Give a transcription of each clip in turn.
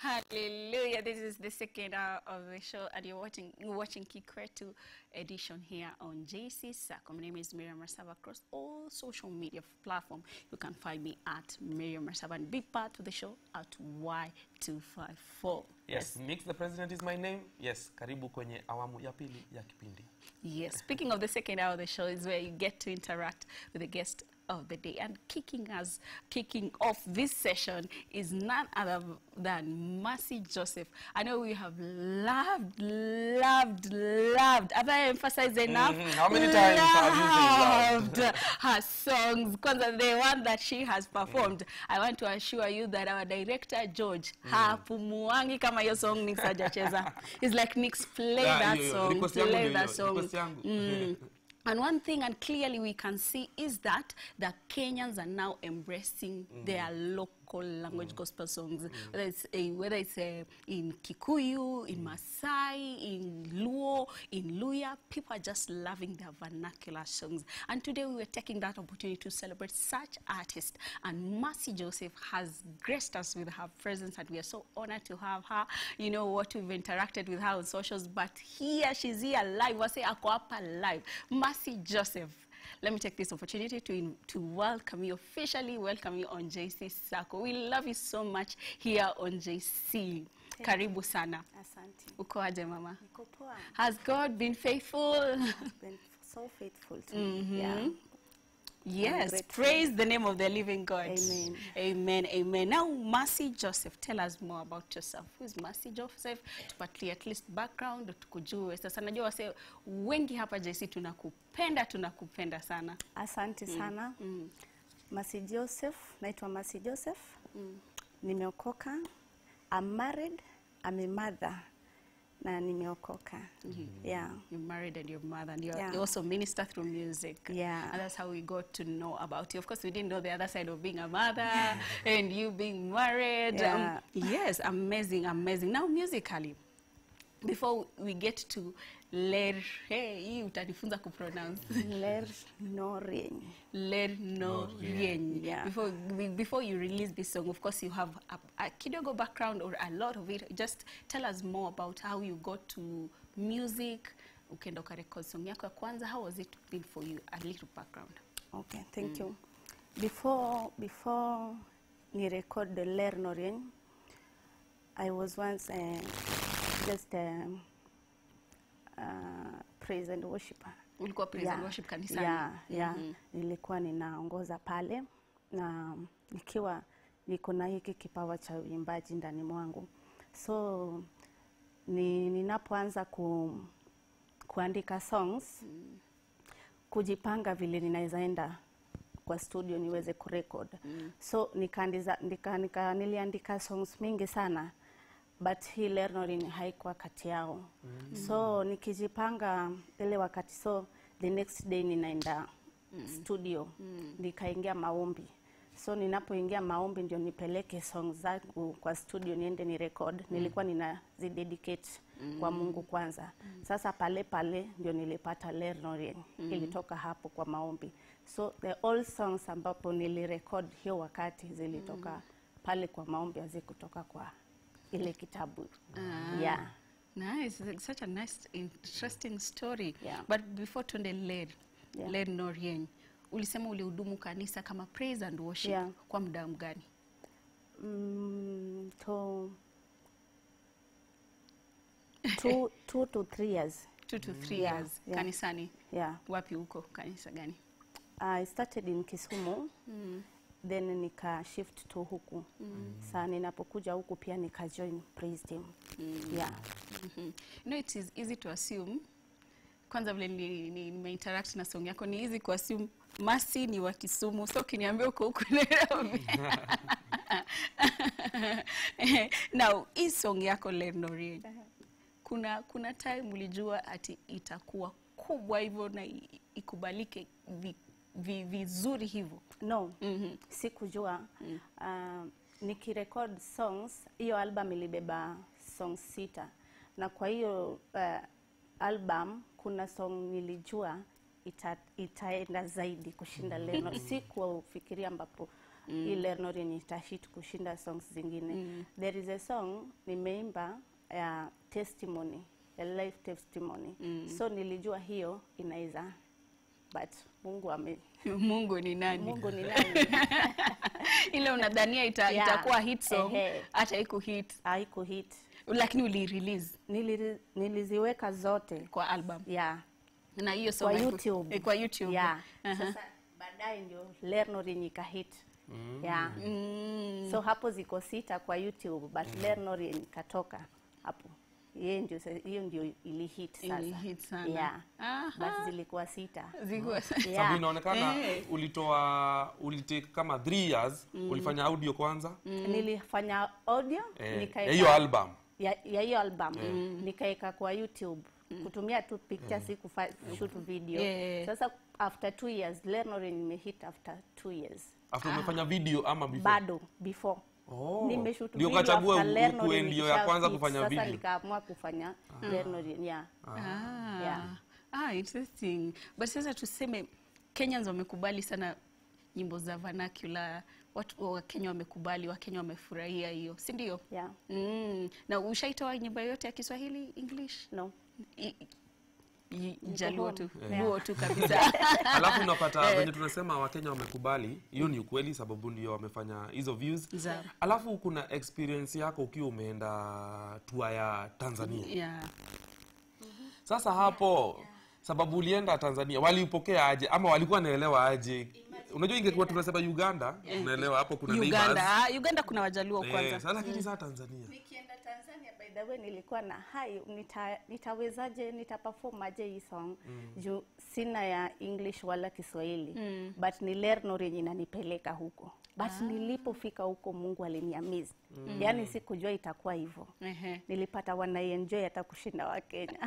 Hallelujah. This is the second hour of the show, and you're watching watching Kikwetu edition here on JC Sako. My name is Miriam Rasava across all social media platform. You can find me at Miriam Rasava and be part of the show at Y254. Yes, Mix the President is my name. Yes, karibu kwenye awamu ya pili ya kipindi. Yes, speaking of the second hour of the show is where you get to interact with the guest of the day. And kicking us, kicking off this session is none other than Mercy Joseph. I know we have loved, loved, loved. Have I emphasized enough? Mhm. How many times have you said loved her songs. Kwanza the one that she has performed. I want to assure you that our director George hapumuangi kama hiyo song Nix hajacheza. He's like Nix play Ah, that hiyo, hiyo. song, Request yangu play ndio that hiyo, song. request yangu. Mm. And one thing, and clearly we can see, is that the Kenyans are now embracing their local language gospel songs, whether it's uh, whether it's uh, in Kikuyu, in Masai, in Luo, in Luya. People are just loving their vernacular songs. And today we were taking that opportunity to celebrate such artists. And Mercy Joseph has graced us with her presence, and we are so honored to have her. You know what we've interacted with her on socials, but here she's here live. I say ako hapa live. Mercy Joseph. Let me take this opportunity to, in, to welcome you, officially welcome you on JC Sako. We love you so much here on JC. Karibu sana. Asante. Uko aje mama? Niko poa. Has God been faithful? Been so faithful to me. Yeah. Yes, grateful. praise the name of the living God. Amen. Amen, amen. Now, Mercy Joseph, tell us more about yourself. Who is Mercy Joseph? Tupatie at least background, tukujue. Sasa najua wase wengi hapa JC tunakupenda, tunakupenda sana. Asante sana. Masi Joseph, naitwa Masi Joseph. Nimeokoka. I'm married. I'm a mother. Na nimeokoka. Yeah. You're married and you're mother, and you're, Yeah. you also minister through music. Yeah. And that's how we got to know about you. Of course, we didn't know the other side of being a mother and you being married. Yeah. yes, amazing, amazing. Now, musically, before we get to ler, hey, hii utanifunza kupronounce. Ler no rien. Ler no rien. Yeah. Before be- before you release this song, of course you have a, a kidogo background or a lot of it. Just tell us more about how you got to music. Ukaenda ukarecord song yako ya kwanza. How was it been for you? A little background. Okay, thank you. Before before ni record the Ler no rien, I was once uh, just um, uh, praise and worshiper. Ulikuwa praise and worship kanisani. yeah, yeah. Nilikuwa ninaongoza pale na nikiwa niko na hiki kipawa cha uimbaji ndani mwangu, so ni, ninapoanza ku, kuandika songs kujipanga vile ninawezaenda kwa studio niweze kurekod mm. so nikaandiza, nika, nika, niliandika songs mingi sana but hii Lernorin haikuwa kati yao mm. so nikijipanga ile wakati so the next day ninaenda mm. studio mm. nikaingia maombi so ninapoingia maombi ndio nipeleke songs zangu kwa studio niende ni record mm. nilikuwa ninazidedicate mm. kwa Mungu kwanza mm. sasa pale pale ndio nilipata Lernorin mm. ilitoka hapo kwa maombi so the all songs ambapo nilirecord hiyo wakati zilitoka mm. pale kwa maombi hazikutoka kwa ile kitabu Ah. yeah Nice. It's such a nice, interesting story. Yeah. But before tuende ler, Yeah. ler no rien, ulisema ulihudumu kanisa kama praise and worship Yeah. kwa muda mgani? mm, to two, two to three years Two to three Yeah, years yeah. kanisani. yeah Wapi huko? Kanisa gani? I started in Kisumu mm. then nika shift to huku mm. saa ninapokuja huku pia nika join praise team mm. yeah Mhm. You know, it is easy to assume kwanza vile ni- ni- nimeinteract na song yako ni easy kuassume Mercy ni wa Kisumu, so ukiniambia uko huku Nairobi. Now, hii song yako Lenore, kuna kuna time ulijua ati itakuwa kubwa hivyo na i- ikubalike vi, vi, vizuri hivyo? no Mhm. sikujua mm. uh, nikirecord songs hiyo album ilibeba song sita na kwa hiyo uh, album kuna song nilijua ita, itaenda zaidi kushinda leno sikufikiria ambapo hii Leonore nitahit kushinda songs zingine there is a song nimeimba ya testimony a life testimony so nilijua hiyo inaweza but Mungu ame Mungu ni nani? Mungu ni nani Ile unadhania ita, Yeah. itakuwa hit song Ehe. hata iko hit, haiko hit lakini uli-release Nili, niliziweka zote kwa album yeah na hiyo song kwa haiku- YouTube. eh, kwa YouTube. Yeah. Aha. Sasa baadaye ndio Leonore nikahit. Yeah. Mm. So hapo ziko sita kwa YouTube but Leonore nikatoka hapo. Yeye ndio sa- hiyo ndio ili hit sasa. Ili hit sana. Yeah. Aha. But zilikuwa sita. Zikuwa- sababu Yeah. inaonekana Eh. ulitoa ulitake kama 3 years ulifanya audio kwanza Nilifanya audio eh, nikaeka- ya hiyo album ya ya hiyo album nikaeka kwa YouTube kutumia tu picture si kufa shoot video. Yeah. Sasa after two years Leonore nimehit after two years. after umefanya video ama before bado before Oh. nimeshoot Ndio video ukachagua after u- Leonore ukuwe ndio ya nikisha kwanza hit. kufanya sasa video. nikaamua kufanya Leonore yeah. Ah. Yeah. Ah, interesting. But sasa tuseme Kenyans wamekubali sana nyimbo za vernacular, watu wa Kenya wamekubali, wa Kenya wamefurahia hiyo, si ndio? Yeah. Mm. Na ushaitoa nyimbo yote ya Kiswahili English? No. I- i- Jaluo tu, Yeah. Luo tu kabisa. alafu unapata venye tunasema wakenya wamekubali hiyo ni ukweli sababu ndio wamefanya hizo views Za- alafu kuna experience yako ukiwa umeenda tour ya tanzania yeah. sasa hapo sababu ulienda tanzania waliupokea aje ama walikuwa naelewa aje unajua ingekuwa tunasema uganda unaelewa hapo kuna Uganda, neighbors. ah, Uganda kuna wajaluo Eh, kwanza. sasa lakini saa tanzania Nikienda Tanzania by the way nilikuwa na hai nita, nitawezaje nitaperform aje hii song juu sina ya English wala Kiswahili but ni Leonore yenye inanipeleka huko but nilipofika huko Mungu aliniamiza yaani sikujua itakuwa hivyo Ehe. nilipata wanaienjoy hata kushinda Wakenya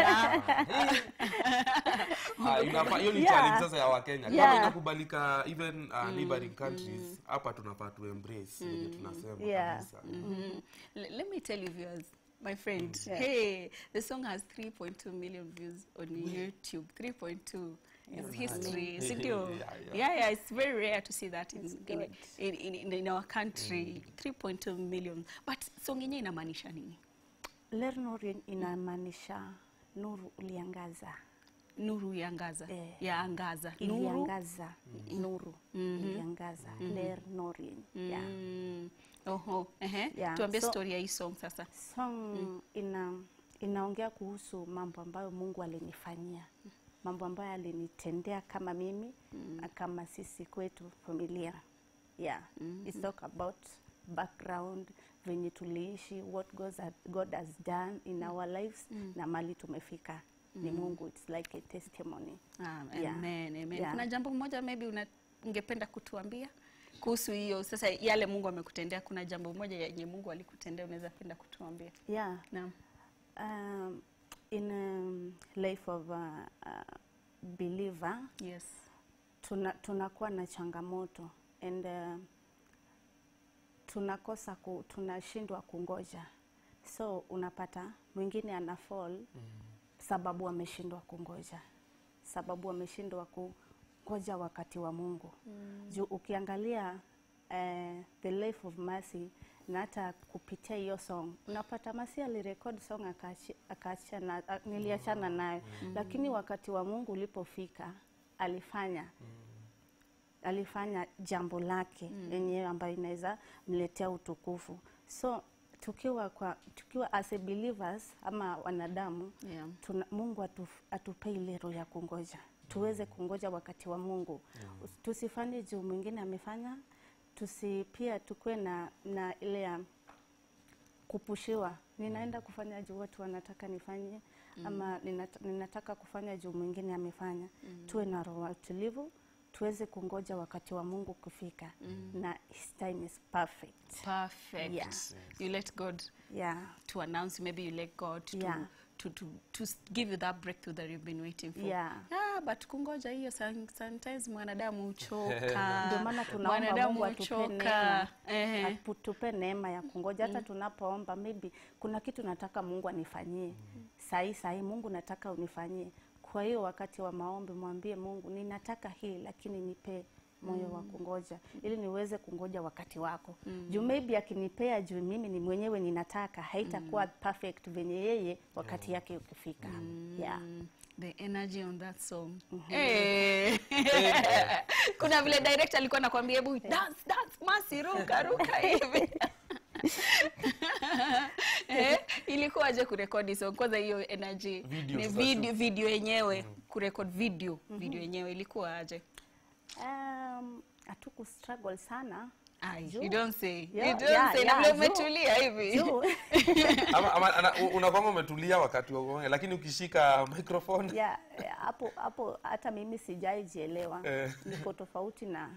Ah, inafaa hiyo ni Yeah. challenge sasa ya wakenya kama Yeah. inakubalika even uh, neighboring countries hapa tunafaa tu embrace venye tunasema Yeah. kabisa Mhm. L- let me tell you viewers my friend hey the song has 3.2 million views on youtube 3.2 is history si ndio Yeah, yeah. yeah yeah it's very rare to see that in, in, good. in, in, in, in our country 3.2 million but song yenyewe inamaanisha nini Leonore inamaanisha nuru uliangaza nuru yaangaza Eh. yaangaza nuru iliangaza nuru iliangaza Leonore yeah. Mm. Oho, ehe. Yeah, tuambie so- story ya hii song sasa song ina inaongea kuhusu mambo ambayo Mungu alinifanyia, mambo ambayo alinitendea kama mimi na kama sisi kwetu familia. Yeah, it's talk about background venye tuliishi, what God has, God has done in our lives na mali tumefika ni Mungu. It's like a testimony. Ah, Yeah. amen, amen. Yeah. Kuna jambo moja maybe una, ungependa kutuambia kuhusu hiyo sasa, yale Mungu amekutendea. Kuna jambo moja yenye Mungu alikutendea unaweza penda kutuambia? Yeah. Naam. Um, in um, life of a, a believer Yes. tuna tunakuwa na changamoto and uh, tunakosa ku, tunashindwa kungoja so unapata mwingine ana fall sababu ameshindwa kungoja sababu ameshindwa kungoja wakati wa Mungu juu ukiangalia eh, the life of Mercy na hata kupitia hiyo song unapata Mercy alirekod song akaachi- akaachana a- niliachana nayo lakini wakati wa Mungu ulipofika alifanya alifanya jambo lake yenyewe ambayo inaweza mletea utukufu so tukiwa kwa tukiwa as a believers ama wanadamu Yeah. tuna, Mungu atu, atupe ile roho ya kungoja tuweze kungoja wakati wa Mungu tusifanye juu mwingine amefanya tusi pia tukuwe na, na ile ya kupushiwa ninaenda kufanya juu watu wanataka nifanye ama ninata, ninataka kufanya juu mwingine amefanya tuwe na roho ya utulivu tuweze kungoja wakati wa Mungu kufika na his time is perfect Perfect. Yeah. You let God yeah to announce, maybe you let God to, Yeah. to, to, to s- give you that breakthrough that you've been waiting for. Yeah. Ah, but kungoja hiyo some- sometimes mwanadamu huchoka. ndio maana tunaomba Mwanadamu Mungu atupe huchoka. neema Ehe. atupe neema ya kungoja hata tunapoomba maybe kuna kitu nataka Mungu anifanyie sahi sahi Mungu nataka unifanyie kwa hiyo wakati wa maombi mwambie Mungu ninataka hii lakini nipe moyo wa kungoja ili niweze kungoja wakati wako juu maybe akinipea juu mimi ni mwenyewe ninataka haitakuwa perfect venye yeye wakati yake ukifika yeah. the energy on that song Eh. kuna vile director alikuwa anakuambia hebu dance dance masi ruka ruka hivi eh, ilikuwaje kurekodi song kwanza hiyo energy Video ni sasa video video yenyewe kurekod video video yenyewe ilikuwaje Um, hatuku struggle sana Ai, Juu. you don't say Yeah, you don't yeah, say na yeah, vile juu. umetulia hivi juu ama, ama ana- u- unakwanga umetulia wakati wa kuongea lakini ukishika microphone yeah, yeah, hapo hapo hata mimi sijaijielewa Eh. niko tofauti na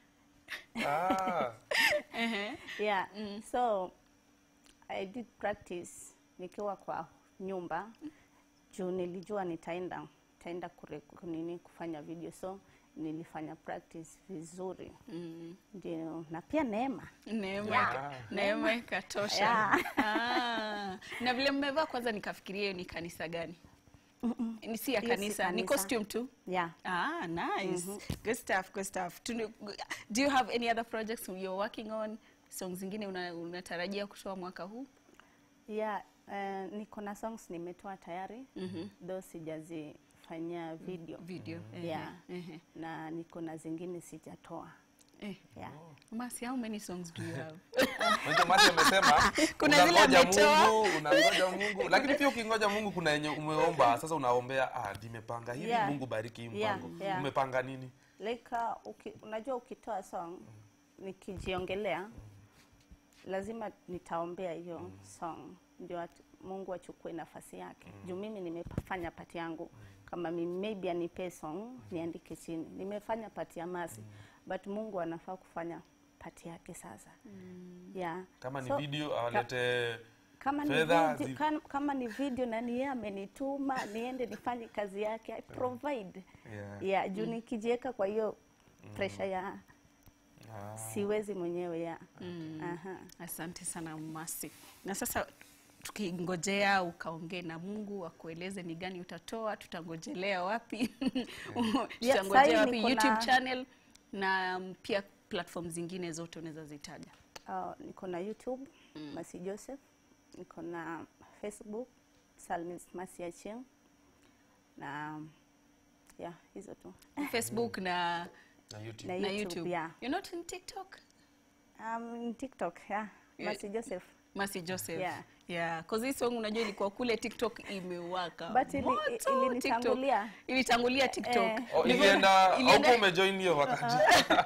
ah, yeah so i did practice nikiwa kwa nyumba juu nilijua nitaenda nitaenda kure- kunini kufanya video so nilifanya practice vizuri ndio na pia neema neema Yeah. neema ikatosha Yeah. ah, na vile mmevaa kwanza nikafikiria hiyo ni kanisa gani ni si ya Hiyo si kanisa ni kanisa. costume tu yeah Ah, nice. Good stuff, good stuff. Tunu- Do you have any other projects you're working on? Songs zingine una- unatarajia kutoa mwaka huu? yeah uh, niko na songs nimetoa tayari mm-hmm. though sijazifanyia video Video. yeah Ehe. na niko na zingine sijatoa Eh. yeah Masi, how many songs do you have? Mwanzo Mati amesema Kuna zile unangoja ametoa. Mungu, unangoja Mungu, lakini pia ukingoja Mungu kuna yenye umeomba sasa, unaombea ah, nimepanga hivi, Yeah. Mungu bariki hii Yeah, mpango. yeah. Umepanga nini? like uh, uki, unajua ukitoa song nikijiongelea lazima nitaombea hiyo song ndio at- mungu achukue nafasi yake juu mimi nimefanya pati yangu kama mimi maybe anipee song niandike chini nimefanya pati ya masi but mungu anafaa kufanya pati yake sasa yeah. Kama ni So, video awalete kama ni, fedha video, zi- kama, kama ni video na ni yeye amenituma niende nifanye kazi yake I provide Yeah. yeah, juu nikijiweka kwa hiyo pressure ya Ah. siwezi mwenyewe ya Aha. Asante sana Masi. Na sasa tukingojea ukaongee na Mungu akueleze ni gani utatoa, tutangojelea wapi? tutangojea sahi wapi? niko YouTube na- channel na um, pia platform zingine zote unaweza zitaja. Uh, niko na youtube masi joseph niko na facebook salmis masi achieng na yeah hizo tu Facebook na na YouTube. na na YouTube, YouTube. yeah. You're not in TikTok? um, tiktok yeah. Yeah. masi joseph Masi Joseph. Yeah. Yeah, cause hii song unajua ilikuwa kule TikTok imewaka. But ili- moto, i- ilinitangulia. TikTok. Ilitangulia TikTok. Eh. Oh, Ndivyo- ilienda ilienda- auko umejoin hiyo wakati.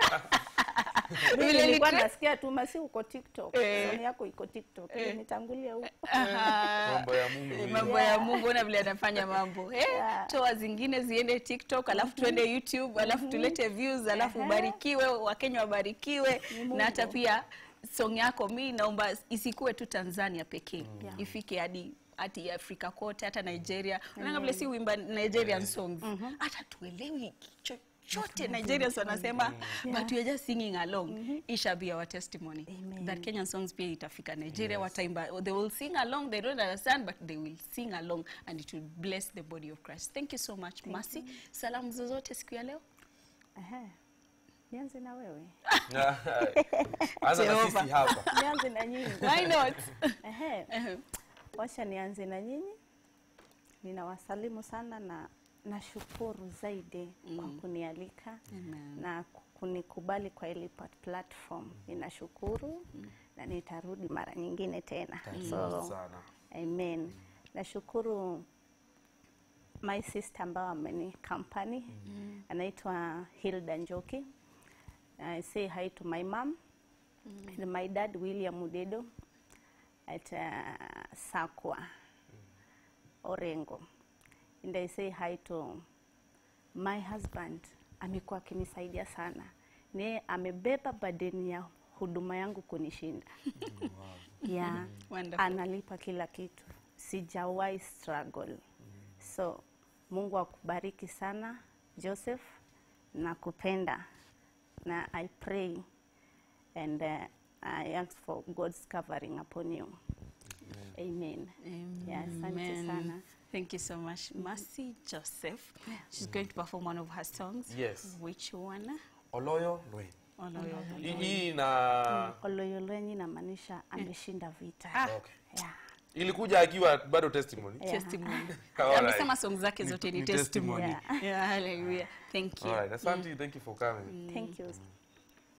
Mimi Vile nilikuwa nilikuwa- nasikia tu masi uko tiktok Eh. song yako iko tiktok nitangulia huko Aha. Mambo ya Mungu. Eh, hii. mambo ya Mungu ona vile anafanya mambo eh, Yeah. toa zingine ziende TikTok alafu tuende YouTube alafu tulete views alafu ubarikiwe Wakenya wabarikiwe na hata pia song yako mi naomba isikuwe tu Tanzania pekee Yeah. ifike hadi hadi Afrika kote hata Nigeria unaona vile si uimba Nigerian songs hata tuelewi chochote Nigerians wanasema but we are just singing along it shall be our testimony Amen. that Kenyan songs pia itafika Nigeria wataimba they will sing along they don't understand but they will sing along and it will bless the body of Christ thank you so much Mercy salamu zozote siku ya leo Ehe. nianze na wewe Anza na Jehova. sisi hapa. nianze na nyinyi why not Ehe. Ehe. Wacha nianze na nyinyi. Ninawasalimu sana na nashukuru zaidi kwa kunialika Amen. na kunikubali kwa ile pat- platform. Ninashukuru na nitarudi mara nyingine tena. So, sana. amen. Nashukuru my sister ambao ameni company anaitwa Hilda Njoki. I say hi to my mom and my dad William Mudedo at uh, Sakwa Orengo. And I say hi to my husband. Amekuwa akinisaidia sana. Ni amebeba badeni ya huduma yangu kunishinda. Yeah. Wonderful. Analipa kila kitu. Sijawahi struggle. So Mungu akubariki sana Joseph, nakupenda na I pray and uh, I ask for God's covering upon you. Amen. Yeah, asante Amen. sana. Thank you so much, Mercy Joseph. She's going to perform one of her songs. Yes. Which one? oloyo lwen Oloyo. Hii- hii na Oloyolwenyi inamaanisha ameshinda vita. okay. Yeah. ilikuja akiwa bado testimony testimony Alright. amesema song zake zote ni ni testimony testimony. yeah hallelujah thank you Alright, asante thank you for coming Thank you.